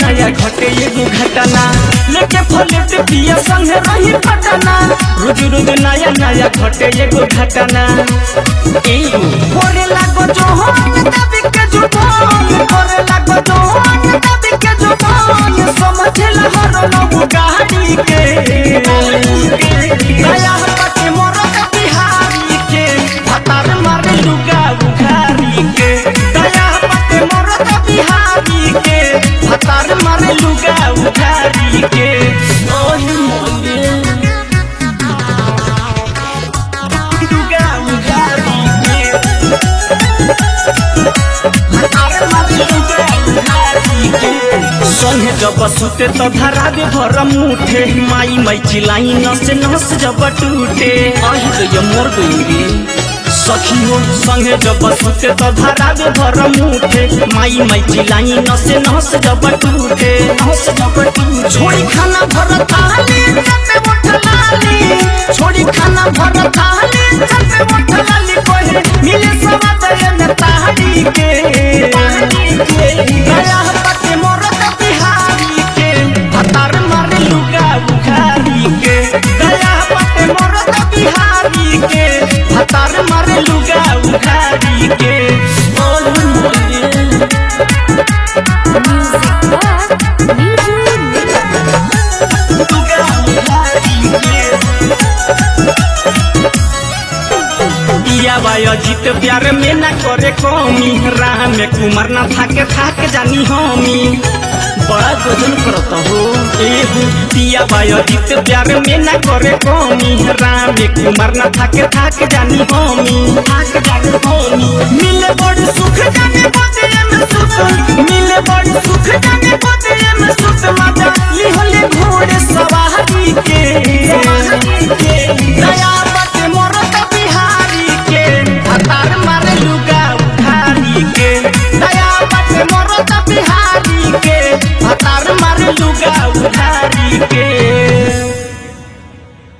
नया घटे एगो घटना लेके फलेट पिया संगे रही पटना रोज रोज नया नया घटे एगो घटना एगो होरे लागो जोहन दबी के जुबान होरे लागो जोहन दबी के जुबान समझला हर लोग गाड़ी के नया हटे मोरत बिहारी के भतार मारे लुगा उघारी के दया पटे मोरत बिहारी के भतार मारे लुगा उघारी के ओही मोरे लुगा उघारी के भतार मारे लुगा उघारी के संगे जब सुते तो धरा दे भर मुठे माई माई चिलाई नस नस जब टूटे आही तो ये मोर गई रे सखी हो संगे जब सुते तो धरा दे भर मुठे माई माई चिलाई नस नस जब टूटे नस जब टूटे छोड़ी खाना भर थाली चटे उठ लाली छोड़ी खाना भर थाली चटे उठ लाली कोहे मिले सवा न ताड़ी के गया पटे मोरत बिहारी के भतार मारे लुगा बुखारी के गया पटे मोरत बिहारी के भतार मारे लुगा बुखारी के बोल मोरे Music Box Media लुगा बुखारी के दिया बाय जीत प्यार में ना करे कमी राह में कुमार ना थाके थाक जानी हमी बड़ा गजन करत हो एहू दिया बाय जीत प्यार में ना करे कमी राह में कुमार ना थाके थाक जानी हमी थाक जानी हो